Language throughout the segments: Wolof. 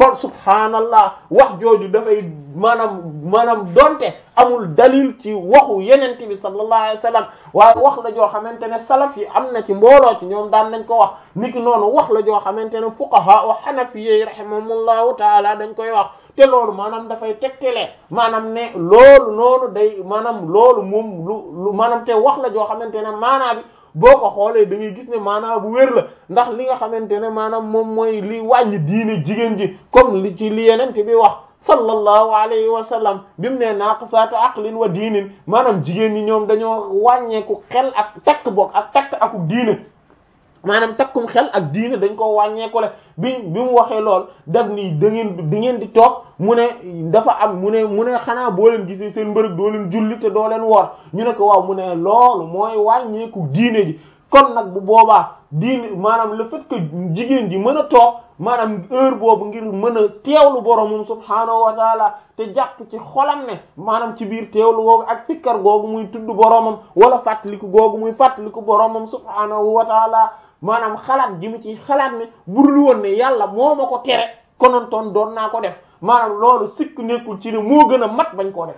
kon subhaanallah wax jooju dafay maanaam maanaam donte amul dalil ci waxu yenente bi sallallahu alayhi wa sallam waaye wax la joo xamante ne salaf yi am na ci mbooloo ci ñoom daan nañ ko wax niki noonu wax la joo xamante ne fuqaha wa hanafiyyi rahimahumullahu taala dañ koy wax te loolu maanaam dafay tegtale maanaam ne loolu noonu day maanaam loolu moom lu lu maanaam te wax la joo xamante ne maanaa bi boo ko xoolee da ngay gis ne maanaam bu wér la ndax li nga xamante ne maanaam moom mooy li wàññi diine jigéen ji comme li ci li yenente bi wax sallallahu alayhi wa sallam bi mu ne naaqisaatu aqlin wa diinin maanaam jigéen ñi ñoom dañoo wàññeeku xel ak takk boog ak takk aku diine maanaam takkum xel ak diine dañ ko wàññeeku le bi bi mu waxee lool daf ni da ngeen di ngeen di toog mu ne dafa am mu ne mu ne xanaa boo leen gisee seen mbërëg doo leen julli te doo leen woor ñu ne ko waaw mu ne loolu mooy wàññeeku diine ji kon nag bu boobaa diine maanaam le fait que jigéen ji mën a toog maanaam heure boobu ngir mën a teewlu boromum subhaanahu wa taala te jàpp ci xolam ne maanaam ci biir teewlu googu ak sikkar googu muy tudd boromam wala fàttaliku googu muy fàttaliku boromam subhaanahu wa taala maanaam xalaat ji mu ci xalaat ne burul woon ne yàlla moo ma ko tere konontoon doon naa ko def maanaam loolu sikk nekkul ci ne moo gën a mat bañ koo def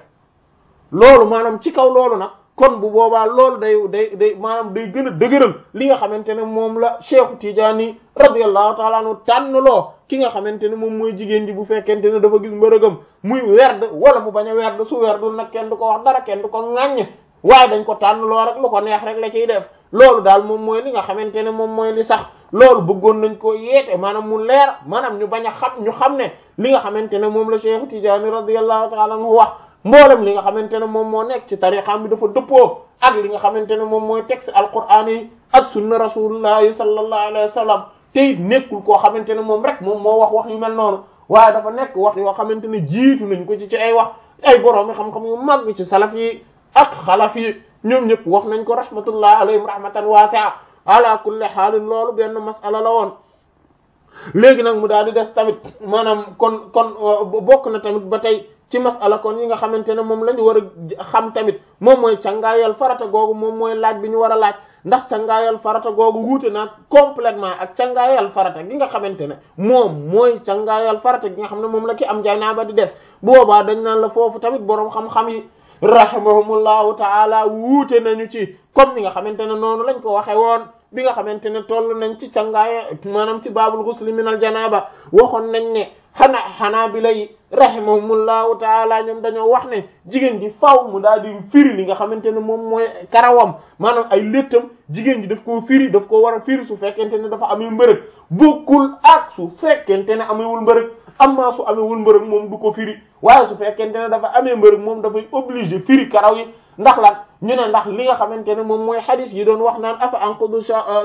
loolu maanaam ci kaw loolu nag kon bu boobaa loolu day day day maanaam day gën a dëgëral li nga xamante ne moom la Cheikh Tidiane radiyallahu ta'ala anhu tànn loo ki nga xamante ne moom mooy jigéen ji bu fekkente ne dafa gis mbërëgam muy werd wala mu bañ a werd su werdul nag kenn du ko wax dara kenn du ko ŋàññ waaye dañ ko tànn loo rek lu ko neex rek la ciy def loolu daal moom mooy li nga xamante ne moom mooy li sax loolu bëggoon nañ ko yeete maanaam mu leer maanaam ñu bañ a xam ñu xam ne li nga xamante ne moom la Cheikh Tidiane radiyallahu ta'ala anhu wax mboolem li nga xamante ne moom moo nekk ci tariqam bi dafa dëppoo ak li nga xamante ne moom mooy texte alquran yi ak sunna rasulullahi sallallahu alayhi wa sallam te it nekkul koo xamante ne moom rek moom moo wax wax yu mel noonu waaye dafa nekk wax yoo xamante ne jiitu nañ ko ci ci ay wax ay borom xam-xam yu màgg ci salaf yi ak xalaf yi ñoom ñëpp wax nañ ko rahmatullah alayhim rahmatan wasi'a ala kulli xaalin loolu benn masala la woon léegi nag mu daal di des tamit maanaam kon kon bokk na tamit ba tey ci masala kon yi nga xamante ne moom la ñu war a xam tamit moom mooy cangaayal farata googu moom mooy laaj bi ñu war a laaj ndax cangaayal farata googu wuute na complètement ak cangaayal farata gi nga xamante ne moom mooy cangaayal farata gi nga xam ne moom la ki am janaaba di def bu boobaa dañ naan la foofu tamit boroom xam-xam yi rahimahumullahu taala wuute nañu ci comme ni nga xamante ne noonu lañ ko waxe woon bi nga xamante ne toll nañ ci cangaaya maanaam ci baabul ghusl min al janaba waxoon nañ ne xana xanaa bi lay rahimahumullahu taala ñoom dañoo wax ne jigéen ji faw mu daal di firi li nga xamante ne moom mooy karawam maanaam ay léttam jigéen ji daf koo firi daf ko war a firi su fekkente ne dafa amee mbërëg bokkul ak su fekkente ne amewul mbërëg amma su amewul mbërëg moom du ko firi waaye su fekkente ne dafa amee mbërëg moom dafay obligé firi karaw yi ndax lan ñu ne ndax li nga xamante ne moom mooy hadith yi doon wax naan afa anqudu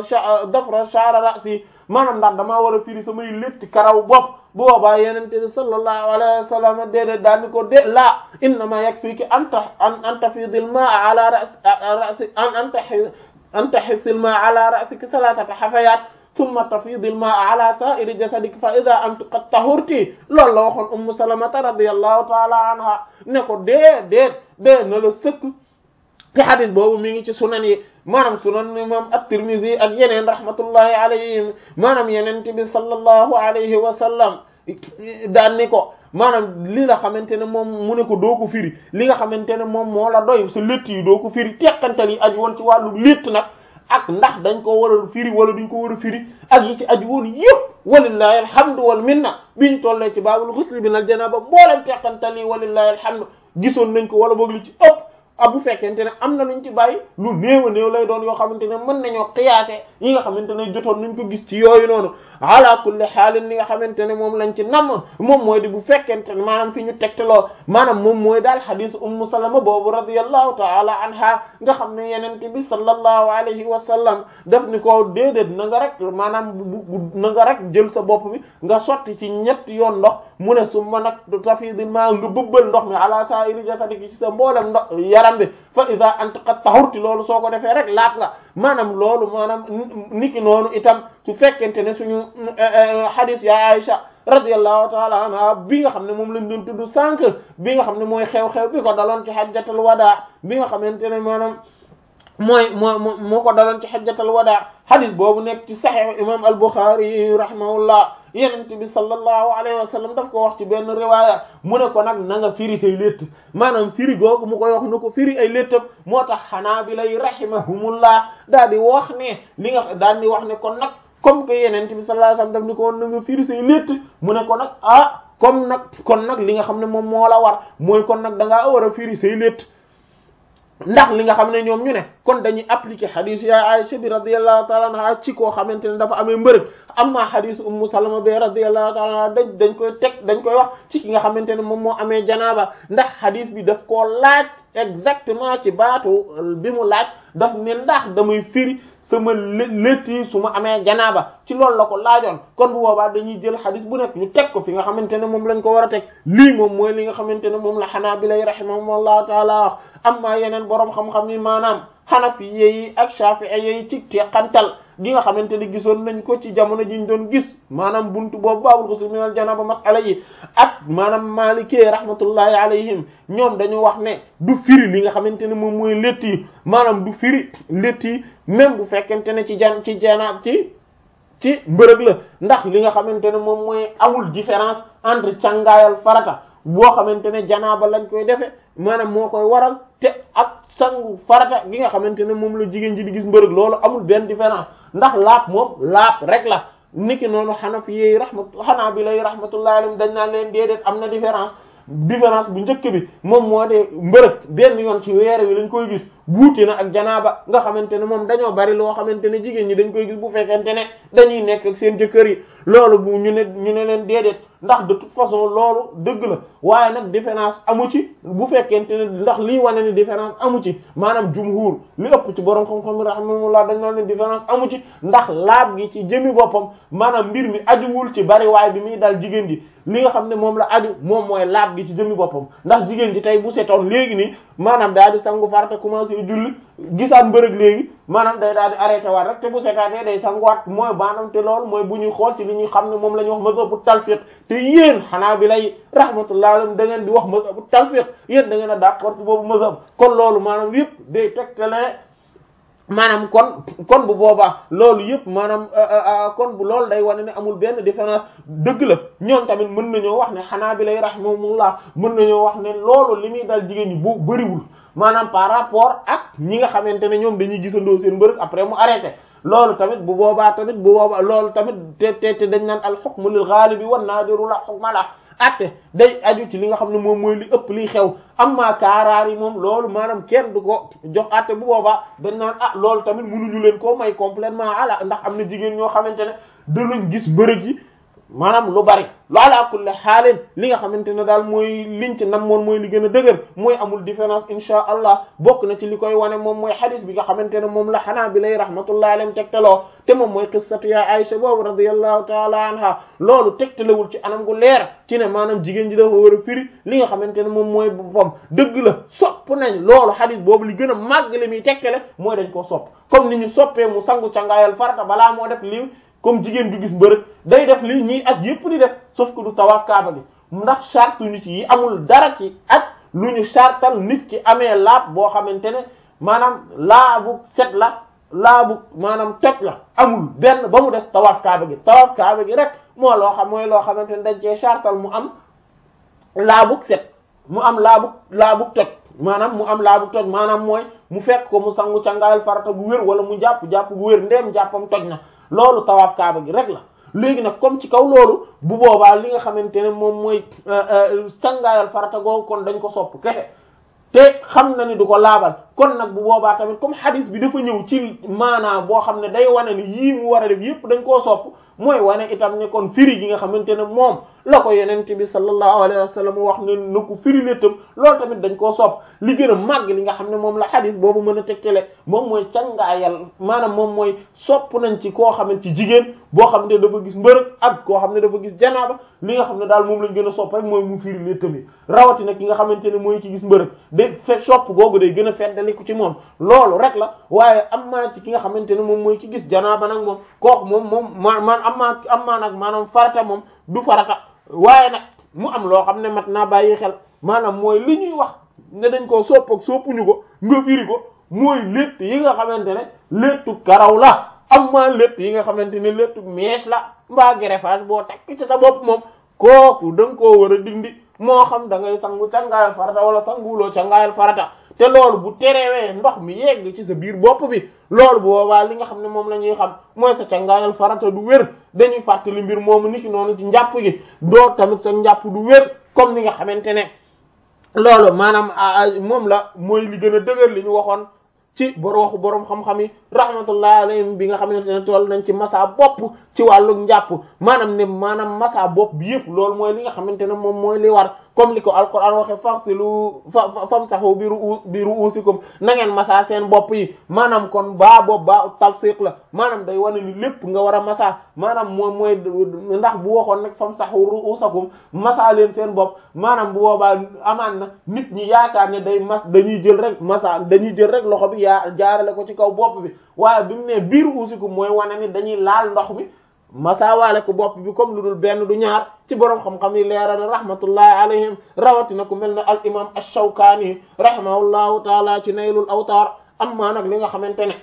dafra sha'ra ra'si maanaam ndax damaa war a firi samay létti karaw bopp bu boobaa yenente bi sallallahu alayhi wa sallam déedéet daal ni ko dé laa innama yakfiki anta an an tafidil ma'a ala ra'si an anta an tahisil ma'a ala ra'siki thalathata hafayat thumma tafidil ma'a ala sa'iri jasadiki fa idha anti qad tahurti loolu la waxoon ummu salamata radiyallahu ta'ala anha ne ko déedéet dée na la sëkk te hadis boobu mi ngi ci sunan yi maanaam sunan imam at-Tirmidhi ak yeneen rahmatullahi alayhim maanaam yeneen bi sallallahu alayhi wa sallam daan ni ko maanaam li nga xamante ne moom mu ne ko doo ko firi li nga xamante ne moom moo la doy sa létt yi doo ko firi teqantal yi aju woon ci wàllu létt nag ak ndax dañ ko war a firi wala duñ ko war a firi ak yi ci aju woon yëpp walillahi alhamdu wal minna bi ñu tollee ci baabul ghusl min al janaba mboolem teqantal yi walillahi alhamdu gisoon nañ ko wala boog li ci ëpp ah bu fekkente ne am na luñ ci bàyyi lu néew a néew lay doon yoo xamante ne mën nañoo xiyaate yi nga xamante ne jotoon nañ ko gis ci yooyu noonu ala kulli xaalin li nga xamante ne moom lañ ci namm moom mooy di bu fekkente ne maanaam fi ñu tegteloo maanaam moom mooy daal xadiis ummu salama boobu radiyallahu taala anha nga xam ne yenente bi sallallahu alayhi wa sallam daf ni ko déedéet na nga rek maanaam bu na nga rek jël sa bopp bi nga sotti ci ñett yoon ndox mu ne su ma nag tafidil ma nga bëbbal ndox mi ala sa'iri jasadiki ci sa mboolem ndox yaram bi fa ida anta qad tahurti loolu soo ko defee rek laat nga maanaam loolu maanaam niki noonu itam su fekkente ne suñu hadith ya Aisha radiyallahu ta'ala anha bi nga xam ne moom lañ doon tudd sànq bi nga xam ne mooy xew-xew bi ko daloon ci hajjatul wadaa bi nga xamante ne maanaam mooy moo moo ko daloon ci hajjatul wadaa hadith boobu nekk ci sahih imam al-Bukhari rahimahullah yenente bi sallallahu alayhi wa sallam daf ko wax ci benn riwaaya mu ne ko nag na nga firi say létt maanaam firi googu mu koy wax na ko firi ay léttam moo tax xanaa bi lay rahimahumullah daal di wax ne li nga daal di wax ne kon nag comme que yenente bi sallallahu alayhi wa sallam daf ni ko woon na nga firi say létt mu ne ko nag ah comme nag kon nag li nga xam ne moom moo la war mooy kon nag da ngaa war a firi say létt ndax li nga xam ne ñoom ñu ne kon dañuy appliquer hadith ya Aisha bi radiyallahu ta'ala anha ci koo xamante ne dafa amee mbërëg amma hadith ummu salama bi radiyallahu ta'ala anha dañ dañ koy teg dañ koy wax ci ki nga xamante ne moom moo amee janaaba ndax hadith bi daf koo laaj exactement ci baatu bi mu laaj daf ne ndax damay firi sama létt yi su ma amee janaaba ci loolu la ko laajoon kon bu boobaa dañuy jël xadis bu nekk ñu teg ko fi nga xamante ne moom lañ ko war a teg lii moom mooy li nga xamante ne moom la Hanaabila rahimahumullahu taala wax amma yeneen boroom xam-xam yi maanaam Hanafi yi ak Shafi'i yi ci teqantal gi nga xamante ne gisoon nañ ko ci jamono ji ñu doon gis maanaam buntu boobu baabul ghusl minal janaaba masala yi ak maanaam Maalikee rahmatullahi alayhim ñoom dañu wax ne du firi li nga xamante ne moom mooy létt yi maanaam du firi létt yi même bu fekkente ne ci jan ci janaab ci ci mbërëg la ndax li nga xamante ne moom mooy amul différence entre càngaayal farata boo xamante ne janaaba lañ koy defe maanaam moo koy waral te ak sangu farata gi nga xamante ne moom la jigéen ji di gis mbërëg loolu amul benn différence ndax laap moom laap rek la niki noonu xanafi yi rahmat xanaa bi lay rahmatullahi alayhim dañ naan leen déedéet am na différence différence bu njëkk bi moom moo de mbërëg benn yoon ci weer wi lañ koy gis wuute na ak janaaba nga xamante ne moom dañoo bari loo xamante ne jigéen ñi dañ koy gis bu fekkente ne dañuy nekk ak seen jëkkër yi loolu bu ñu ne ñu ne leen déedéet ndax de toute façon loolu dëgg la waaye nag différence amu ci bu fekkente ne ndax lii wane ni différence amu ci maanaam jumhur li ëpp ci borom xam-xam rahimahullah dañ naan ne différence amu ci ndax laab gi ci jëmi boppam maanaam mbir mi ajuwul ci bari waay bi muy dal jigéen ji li nga xam ne moom la aju moom mooy laab gi ci jëmi boppam ndax jigéen ji tey bu setoon léegi nii maanaam daal di sangu farata commencé julli gisaat mbërëg léegi maanaam day daal di arrêté waat rek te bu setaatee day sanguwaat mooy maanaam te loolu mooy bu ñuy xool ci li ñuy xam ne moom la ñuy wax mazhabu talfiq te yéen xanaa bi lay rahmatullah alayhi da ngeen di wax mazhabu talfiq yéen da ngeen a d'accord ci boobu mazhab kon loolu maanaam yëpp day tegtale maanaam kon kon bu boobaa loolu yëpp maanaam kon bu loolu day wane ne amul benn différence dëgg la ñoom tamit mën nañoo wax ne xanaa bi lay rahimahumullah mën nañoo wax ne loolu li muy dal jigéen ñi bu bëriwul maanaam par rapport ak ñi nga xamante ne ñoom dañuy gisandoo seen mbërëg après mu arrêté loolu tamit bu boobaa tamit bu boobaa loolu tamit te te te dañ naan al hukmu lil ghalibi wan nadiru la hukma la atte day aju ci li nga xam ne moom mooy li ëpp liy xew amma kaaraar yi moom loolu maanaam kenn du ko jox atte bu boobaa dañ naan ah loolu tamit mënuñu leen koo may complètement ala ndax am na jigéen ñoo xamante ne danañ gis mbërëg yi maanaam lu bari lu ala kulli xaaleen li nga xamante ne daal mooy liñ ci namoon mooy li gën a dëgër mooy amul différence insha allah bokk na ci li koy wane moom mooy xadis bi nga xamante ne moom la xanaa bi lay rahmatullahi alayhim tegtaloo te moom mooy qissatu ya Aisha boobu radiyallahu taala anha loolu tegtalewul ci anam gu leer ci ne maanaam jigéen ji dafa war a firi li nga xamante ne moom mooy boppam dëgg la sopp nañ loolu xadis boobu li gën a màgg li muy tegtale mooy dañ ko sopp comme ni ñu soppee mu sangu cangaayal farata balaa moo def li comme jigéen ju gis mbërëg day def li ñii ak yépp di def sauf que du tawaaf kaaba gi ndax charte nit yi amul dara ci ak lu ñu chartal nit ki amee laab boo xamante ne maanaam laabu set la laabu maanaam toj la amul benn ba mu des tawaaf kaaba gi tawaaf kaaba gi rek moo loo xam mooy loo xamante ne dañ cee chartal mu am laabu set mu am laabu laabu toj maanaam mu am laabu toj maanaam mooy mu fekk ko mu sangu cangaayal farata bu wér wala mu jàpp jàpp bu wér ndeem jàppam toj na loolu tawaaf kaaba gi rek la léegi nag comme ci kaw loolu bu boobaa li nga xamante ne moom mooy cangaayal farata googu kon dañ ko sopp kese te xam na ni du ko laabal kon nag bu boobaa tamit comme hadis bi dafa ñëw ci maanaa boo xam ne day wane ni yii mu war a def yépp dañ koo sopp mooy wane itam ne kon firi gi nga xamante ne moom la ko yenente bi sallallahu alayhi wa sallam wax ne na ko firi léttam loolu tamit dañ koo sopp li gën a màgg li nga xam ne moom la hadis boobu mën a tegtale moom mooy cangaayal maanaam moom mooy sopp nañ ci koo xamante ci jigéen boo xam ne dafa gis mbërëg ak koo xam ne dafa gis janaaba li nga xam ne daal moom lañ gën a sopp rek mooy mu firi léttam yi rawatina ki nga xamante ne mooy ci gis mbërëg day fe sopp googu day gën a feddaliku ci moom loolu rek la waaye am maa ci ki nga xamante ne moom mooy ci gis janaaba nag moom kooku moom moom ma man am maa am maa nag maanaam farata moom du farata waaye nag mu am loo xam ne mat naa bàyyi xel maanaam mooy li ñuy wax ne dañ koo sopp ak soppuñu ko nga firi ko mooy létt yi nga xamante ne léttu karaw la am maa létt yi nga xamante ne léttu mèche la mbaa greffage boo takk ci sa bopp moom kooku da nga koo war a dindi moo xam da ngay sangu cangaayal farata wala sanguloo cangaayal farata te loolu bu terewee ndox mi yegg ci sa biir bopp bi loolu bu boobaa li nga xam ne moom la ñuy xam mooy sa cangaayal farata du wér dañuy fàttali mbir moomu niki noonu ci njàpp gi doo tamit sa njàpp du wér comme ni nga xamante ne loolu maanaam moom la mooy li gën a dëgër li ñu waxoon ci bor waxu boroom xam-xam yi rahmatullahi alayhim bi nga xamante ne toll nañ ci masa bopp ci wàllu njàpp maanaam ne maanaam masa bopp bi yëpp loolu mooy li nga xamante ne moom mooy li war comme li ko alquran waxe faghsilu famsahu bi ru bi ru'usikum na ngeen masa seen bopp yi maanaam kon baa bopp baa talsiq la maanaam day wane ni lépp nga war a masa maanaam moom mooy ndax bu waxoon nag famsahu ru'usakum masa leen seen bopp maanaam bu boobaa amaan na nit ñi yaakaar ne day mas dañuy jël rek masa dañuy jël rek loxo bi yaa jaarale ko ci kaw bopp bi waaye bi mu ne biir usikum mooy wane ni dañuy laal ndox mi masaawaale ko bopp bi comme lu dul benn du ñaar ci boroom xam-xam yi leeral rahmatullahi alayhim rawatina ku mel ne al imam ash-Shawkani rahimahullahu taala ci naylul awtaar amma nag li nga xamante ne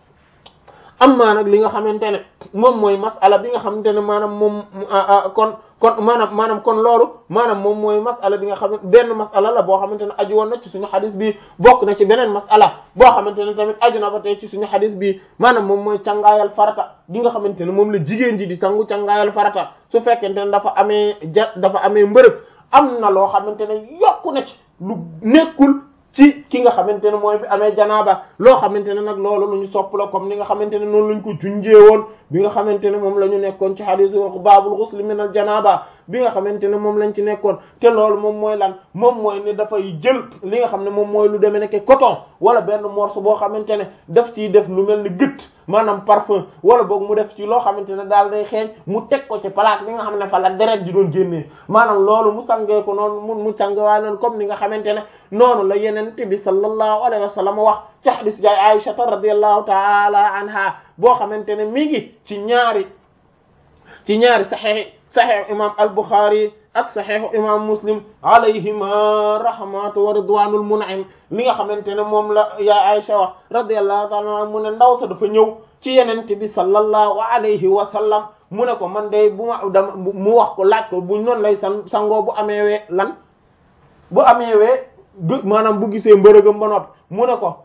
amma nag li nga xamante ne moom mooy masala bi nga xamante ne maanaam moom kon kon maanaam maanaam kon loolu maanaam moom mooy masala bi nga xam ne benn masala la boo xamante ne aju woon na ci suñu xadis bi bokk na ci beneen masala boo xamante ne tamit aju na ba tey ci suñu xadis bi maanaam moom mooy cangaayal farata gi nga xamante ne moom la jigéen ji di sangu cangaayal farata su fekkente ne dafa amee ja dafa amee mbërëg am na loo xamante ne yokku na ci lu nekkul ci ki nga xamante ne mooy fi amee janaaba loo xamante ne nag loolu lu ñu sopp la comme ni nga xamante ne noonu lañ ko junjee woon bi nga xamante ne moom la ñu nekkoon ci hadith baabul ghusl min al janaaba bi nga xamante ne moom lañ ci nekkoon te loolu moom mooy lan moom mooy ne dafay jël li nga xam ne moom mooy lu demee nekk coton wala benn morceau boo xamante ne daf ciy def lu mel ni gëtt maanaam parfum wala boog mu def ci loo xamante ne daal day xeeñ mu teg ko ci place bi nga xam ne fa la deret ji doon génnee maanaam loolu mu sangee ko noonu mu mu sangewaa noonu comme ni nga xamante ne noonu la yenente bi sallallahu alayhi wa sallam wax ci hadith jaay Aisha radiyallahu ta'ala anha boo xamante ne mi ngi ci ñaari ci ñaari sahih sahih imam al-Bukhari ak saxiixu imam muslim alayhima rahmatu wa ridwanul mun'im li nga xamante ne moom la yaa Aisha wax radiyallahu ta'ala anha mu ne ndaw sa dafa ñëw ci yenente bi sallallahu alayhi wa sallam mu ne ko man day bu ma dama mu wax ko laaj ko bu noonu lay san sangoo bu amee wee lan bu amee wee maanaam bu gisee mbërëgam ba noppi mu ne ko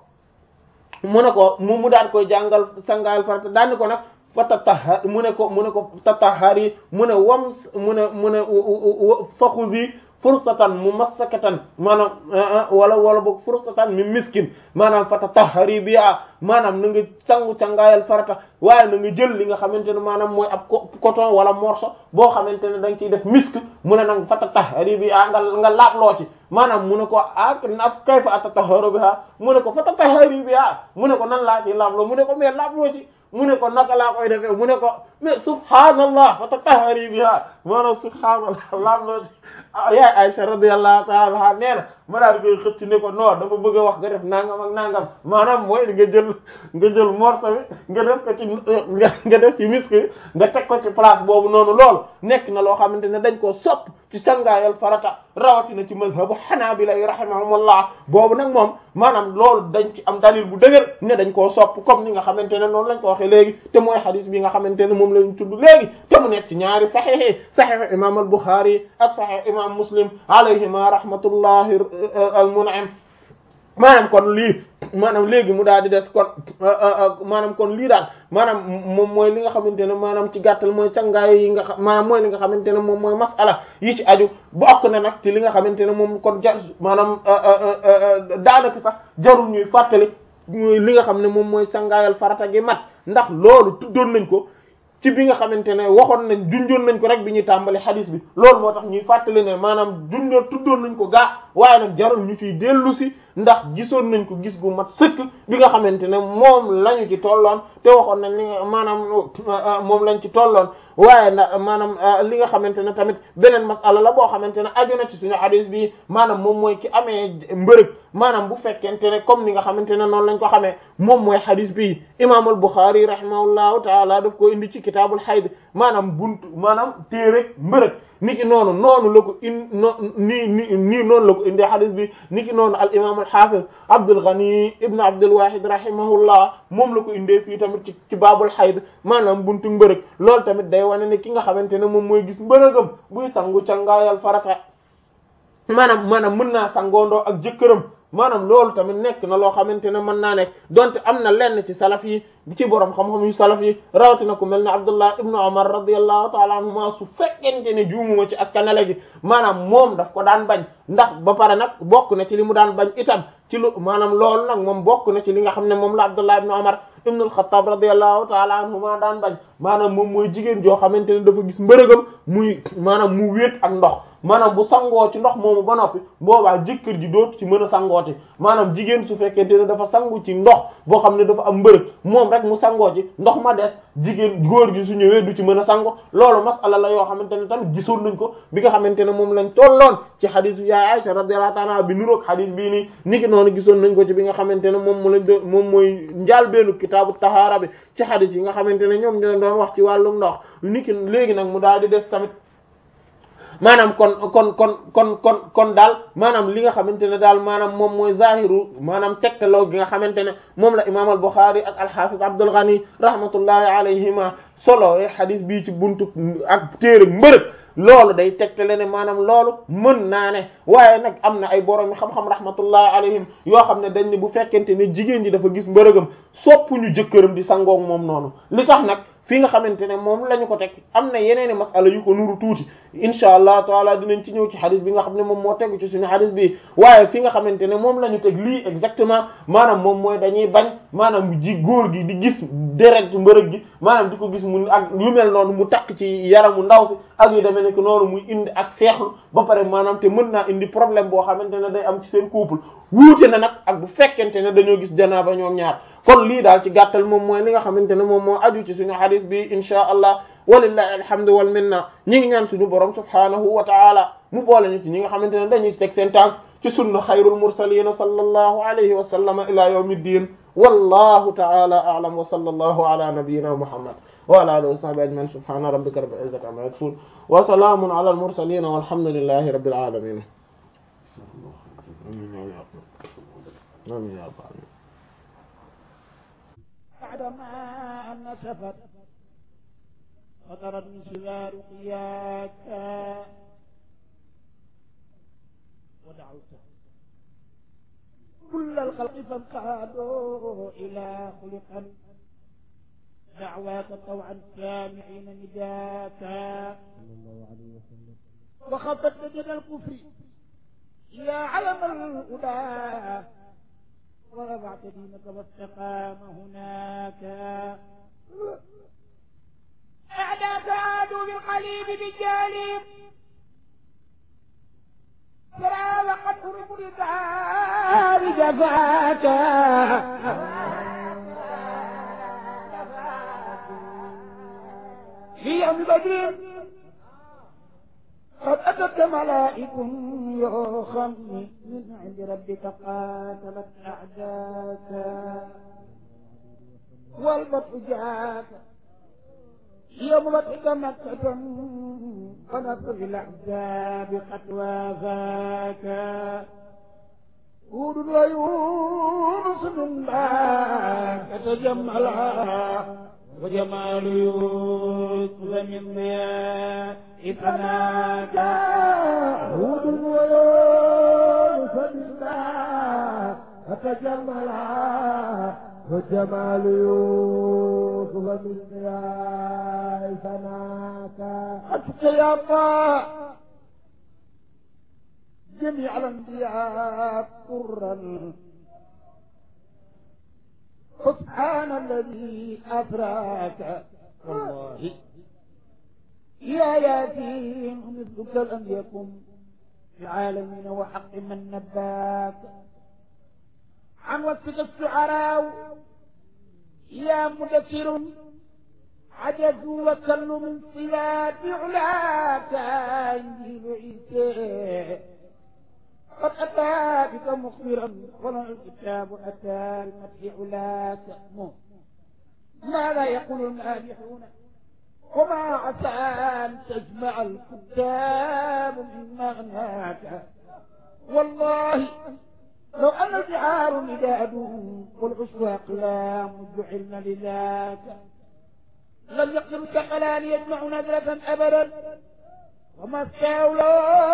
mu ne ko mu mu daan koy jàngal sangaayal farata daani ko nag fa tatahar mu ne ko mu ne ko tatahari mu ne wam mu ne mu ne faxusi fursatan mu massakatan maanaam wala wala boog fursatan mi miskin maanaam fa tatahari bi a maanaam na nga sangu cangaayal farata waaye na nga jël li nga xamante ne maanaam mooy ab coton wala morceau boo xamante ne da nga ciy def misk mu ne nag fa tatahari bi a nga nga laabloo ci maanaam mu ne ko ak naf kayfa atataharu biha mu ne ko fa tatahari bi a mu ne ko nan laa ci laabloo mu ne ko mais laabloo ci mu ne ko naka laa koy defee mu ne ko mais subhaanallah fa tatahari biha maanaam subhaanallah laabloo ci yaay Aisha radiyallahu ta'ala anha nee na ma daal di koy xëcc ne ko non dama bëgg a wax nga def nangam ak nangam maanaam mooy nga jël nga jël morceau bi nga def ko ci nga def ci misk nga teg ko ci place boobu noonu loolu nekk na loo xamante ne dañ koo sopp ci cangaayal farata rawatina ci mazhabu hanabila rahimahumullah boobu nag moom maanaam loolu dañ ci am dalil bu dëgër ne dañ koo sopp comme ni nga xamante ne noonu lañ ko waxee léegi te mooy hadith bi nga xamante ne moom lañ tudd léegi te mu nekk ci ñaari sahih sahih imam al-Bukhari ak sahih imam Muslim alayhima rahmatullahi al-mun'im maanaam kon lii maanaam léegi mu daal di des kon maanaam kon lii daal maanaam moom mooy li nga xamante ne maanaam ci gàttal mooy cangaay yi nga xam maanaam mooy li nga xamante ne moom mooy masala yi ci aju bokk na nag ci li nga xamante ne moom kon jar maanaam daanaka sax jarul ñuy fàttali li nga xam ne moom mooy cangaayal farata gi mat ndax loolu tuddoon nañ ko ci bi nga xamante ne waxoon nañ junjoon nañ ko rek bi ñuy tàmbali hadis bi loolu moo tax ñuy fàttali ne maanaam junjoon tuddoon nañ ko gaa waaye nag jarul ñu ciy dellu si ndax gisoon nañ ko gis gu mat sëkk bi nga xamante ne moom lañu ci tolloon te waxoon nañ li nga maanaam moom lañ ci tolloon waaye na maanaam li nga xamante ne tamit beneen masala la boo xamante ne aju na ci suñu hadis bi maanaam moom mooy ki amee mbërëg maanaam bu fekkente ne comme ni nga xamante ne noonu lañ ko xamee moom mooy hadis bi imam al Bukhari rahimahullahu taala daf ko indi ci kitaabul hayd maanaam buntu maanaam téere mbërëg niki noonu noonu la ko in no nii nii nii noonu la ko indi hadis bi niki noonu al imam al-Hafiz Abdul Ghani ibn Abdul Wahid rahimahullah moom la ko indee fii tamit ci ci baabul hayd maanaam buntu mbërëg loolu tamit day wane ne ki nga xamante ne moom mooy gis mbërëgam buy sangu cangaayal farata maanaam maanaam mën naa sangoondoo ak jëkkëram maanaam loolu tamit nekk na loo xamante ne mën naa nekk donte am na lenn ci salaf yi ci borom xam-xam yu salaf yi rawatina ku mel ne Abdullah ibnu Umar radiyallahu ta'ala anhuma su fekkente ne juumuma ci askanale gi maanaam moom daf ko daan bañ ndax ba pare nag bokk na ci li mu daan bañ itam ci lu maanaam loolu nag moom bokk na ci li nga xam ne moom la Abdullah ibnu Umar ibnu al-Khattab radiyallahu ta'ala anhuma daan bañ maanaam moom mooy jigéen joo xamante ne dafa gis mbërëgam muy maanaam mu wéet ak ndox maanaam bu sangoo ci ndox moomu ba noppi boobaa jëkkër ji dootu ci mën a sangooti maanaam jigéen su fekkente ne dafa sangu ci ndox boo xam ne dafa am mbërëg moom rek mu sangoo ci ndox ma des jigéen góor gi su ñëwee du ci mën a sango loolu masala la yoo xamante ne tamit gisoon nañ ko bi nga xamante ne moom lañ tolloon ci xadis yaay Aisha radiyallahu ta'ala bi nuroog xadis bii nii niki noonu gisoon nañ ko ci bi nga xamante ne moom mu lañ doon moom mooy njaal beenu kitaabu tahaara bi ci xadis yi nga xamante ne ñoom ñoo doon wax ci wàllum ndox niki léegi nag mu daal di des tamit maanaam kon kon kon kon kon kon daal maanaam li nga xamante ne daal maanaam moom mooy zahiru maanaam tegtaloo gi nga xamante ne moom la imam al Bukhari ak al-Hafiz Abdul Ghani rahmatullahi alayhima solo xadis bii ci buntu ak téere mbërëg loolu day tegtale ne maanaam loolu mën naa ne waaye nag am na ay borom xam-xam rahmatullahi alayhim yoo xam ne dañ ne bu fekkente ne jigéen ji dafa gis mbërëgam soppuñu jëkkëram di sangoog moom noonu li tax nag fi nga xamante ne moom la ñu ko teg am na yeneeni masala yu ko nuru tuuti insha allah taala dinañ ci ñëw ci xadis bi nga xam ne moom moo tegu ci suñu xadis bi waaye fi nga xamante ne moom la ñu teg lii exactement maanaam moom mooy dañuy bañ maanaam ji góor gi di gis deret mbërëg gi maanaam di ko gis mu ak yu mel noonu mu takk ci yaramu ndaw si ak yu demee nekk noonu muy indi ak seexlu ba pare maanaam te mën naa indi problème boo xamante ne day am ci seen couple wuute na nag ak bu fekkente ne dañoo gis janaaba ñoom ñaar kon lii daal ci gàttal moom mooy li nga xamante ne moom moo aju ci suñu hadis bi insha allah walillahi alhamdu wal minna ñi ngi ñaan suñu borom subhanahu wa ta'ala mu boole ñu ci ñi nga xamante ne dañuy teg seen tànk ci sunna xayrul mursalin sallallahu alayhi wa sallam ila yawmiddin wallahu ta'ala a'lam wa sallallahu ala nabiyyina muhammad wa ala alihi wa sahbihi ajma'in subhana rabbika rabbil izzati amma yasifun wa salamun ala al mursalin walhamdulillahi rabbil alamin amin ya rabbal alamin بعدما نسفت فطرت من سوار قياك ودعوت كل الخلق فانقادوا إلى خلقا دعواك طوعا سامعين نداك وخفت لجد الكفر يا علم الهدى ورفعت دينك واستقام هناك أعداك عادوا بالقليب بالجالب ترى وقد ترك لدار جفاك في يوم بدر قد أتت ملائك يوخم من عند ربك قاتلت أعداك والبطء جاك يوم بطئك مكة فنصر الأحزاب قد وافاك هود ويونس من باك تجملا وجمال يوسف من ضياء فنادى هود ويونس من باك فتجملا وجمال يوسف من ضياء فنادى حتى يا الله جميع الانبياء قرا سبحان الذي أفراك والله يا ياسين مثلك لم يكن في العالمين وحق من نباك عن وصفك الشعراء يا مدثر عجزوا وكلوا من صفات علاك انجيل عيسى قد أتى بك مخبرا ولا الكتاب أتى بمدح علاك ماذا يقول المادحون وما عسى أن تجمع الكتاب من مغناك والله لو أن البحار مداد والعشب أقلام جعلن لذاك لم يقدر الثقلان يجمع نذرة أبدا وما استولى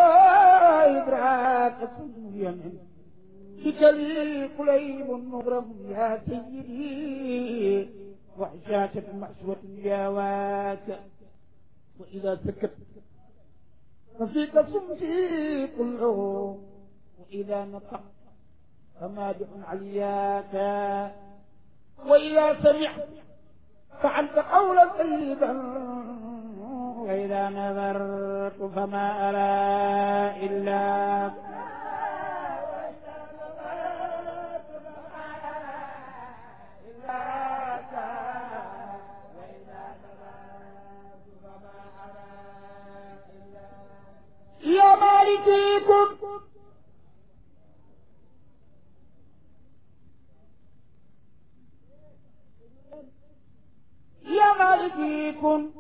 إدراك سوريا بك لي قليب مغرم يا سيدي وحشاشة محشوة يا واك وإذا سكت ففيك صمتي كله وإذا نطق فمادح علياك وإذا سمعت فعلت قولا طيبا وإذا نظرت فما أرى إلا يا مالكيكم يا مالكيكم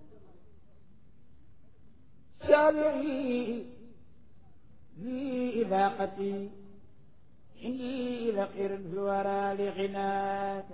شارعي في إذاقتي إني لخير في الورى لغناك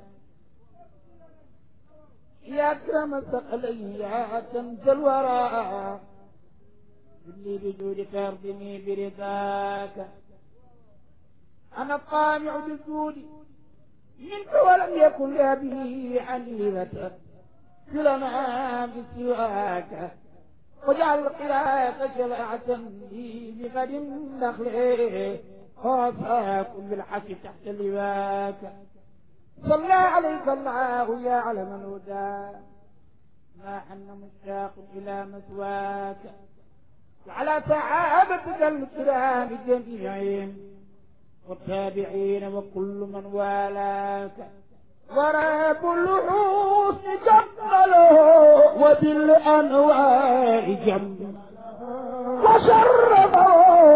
يا أكرم الثقلين يا كنز الورى اللي بجودك ارضني برضاك أنا الطامع بالجود منك ولم يكن لأبي حليفة كلنا بسواك وجعل القراءة شفاعة لي بغد دخله خاصاكم بالحش تحت لواك صلى عليك الله يا علم الهدى ما حن مشتاق إلى مثواك وعلى صحابتك الكرام جميعهم والتابعين وكل من والاك وراب الحسن جمله وبالأنوار جمله وشرفه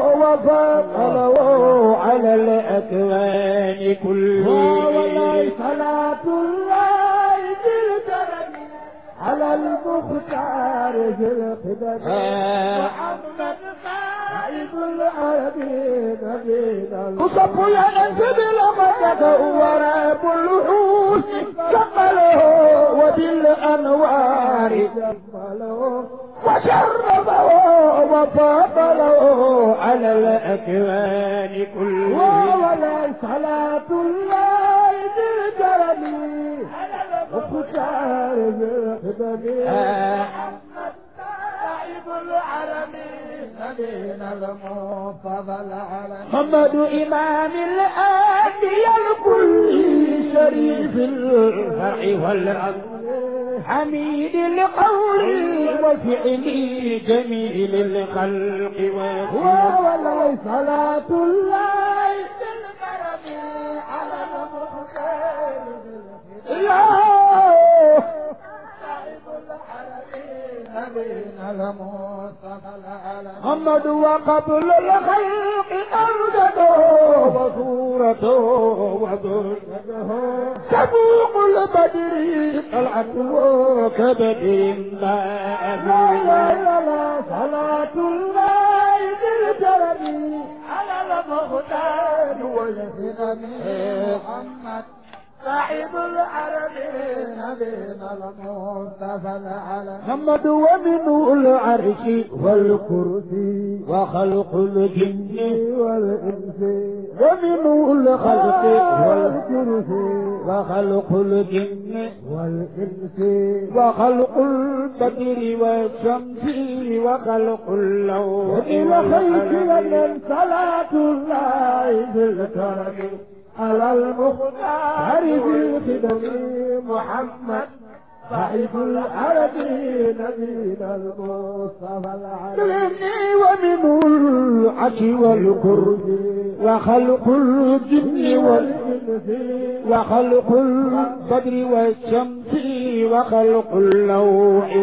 وفضله على الأكوان كلها وليس صلاة الله بالكرم على المختار في الخدم محمد قائد العربين بين وصف ينزل لمدد وراب الوحوش كمله وبالأنوار جمله وشرفه وفضله على الأكوان كلها وليس صلاة الله بالكرم وختار بالخدم محمد صاحب العالمين نبينا المفضل على محمد إمام الأنبياء الكل شريف الفرع والعدل حميد القول وفعل جميل الخلق وهو ولي صلاة الله بالكرم على المختار محمد وقبل الخلق أوجده وصورته وذرته سبوق البدر طلعته كبدر ما لا لا لا صلاة الله بالجرم على المختار والهدم محمد صاحب العربين نبينا المصطفى العالم محمد ومنه العرش والكرسي وخلق الجن والإنس ومنه الخلق والكرسي وخلق الجن والإنس وخلق البدر والشمس وخلق اللوح إلى خير لمن صلاة الله بالكرم على المختار في الخدم محمد صاحب العرب نبينا المصطفى العالمين ومنه العش والكرد وخلق الجن والإنس وخلق البدر والشمس وخلق اللوح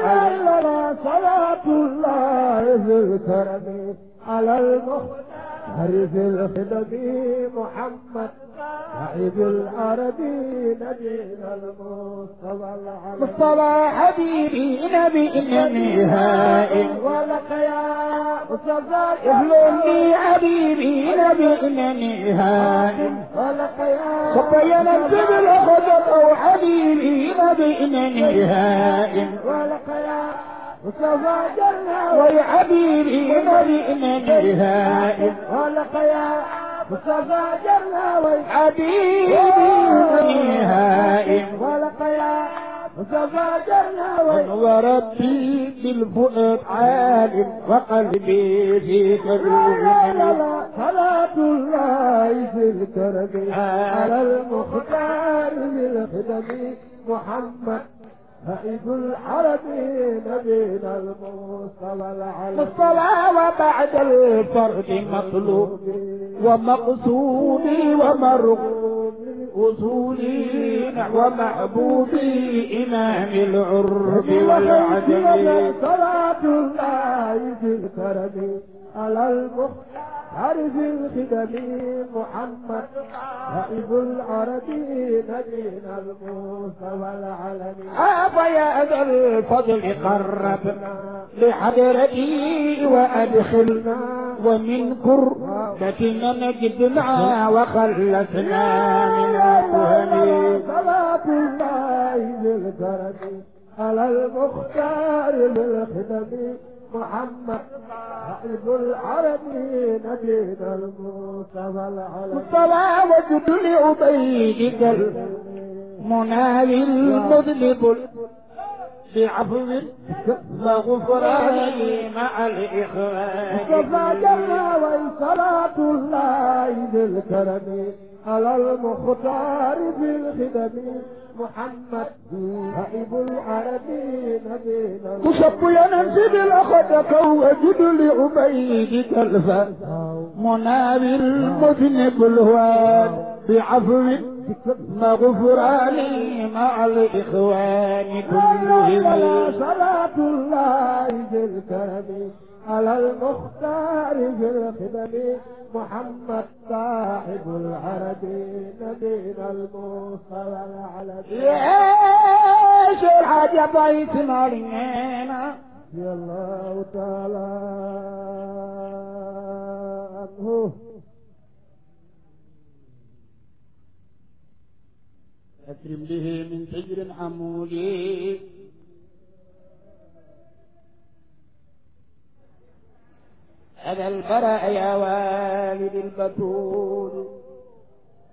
والقلم صلاة الله في الكرم على المختار عرف الخدم محمد عيد العربي نبينا المصطفى مصطفى حبيبي نبي النهائي ولقيا مصطفى يهلني حبيبي نبي النهائي ولقيا صبينا الجبل خذته حبيبي نبي النهائي ولقيا مصطفى جل ويا حبيبي نبي النهائي ولقيا مصطفى جل وي حبيبي النهائي ولقيا مصطفى جل وي وربي بالفؤاد عال وقلبي فيك لا لا روح لا صلاة الله في الكرم على المختار بالخدم محمد هائب الحرم نبينا المصطفى العلم الصلاة وبعد الفرد مطلوب ومقصودي ومرغوب وصولي نحو محبوبي إمام العرب والعجم صلاة الله في الكرم على المختار في الخدم محمد هائب العرب نبينا المصطفى العلم يا ذا الفضل قربنا لحضرتي وأدخلنا ومن كربتنا نجدنا وخلصنا من الوهم صلاة الله بالكرم على المختار بالخدم محمد حبيب العرب نبينا المصطفى العلم مصطفى وجد لأبيدك المناوي المذنب بعفو وغفران مع الإخوان مصطفى جل وصلاة الله بالكرم على المختار بالخدم محمد حبيب العرب نبينا تصب ينزل الأخدك وجد لأبيدك الف مناوي المذنب الهوان بعفو وغفران مع الإخوان كلهم صلاة الله بالكرم على المختار في الخدم محمد صاحب العرب نبينا المصطفى العلم يا شرحة يا بيت مرينا يا الله تعالى عنه أكرم به من سجر حمودي هذا البراء يا والد البتول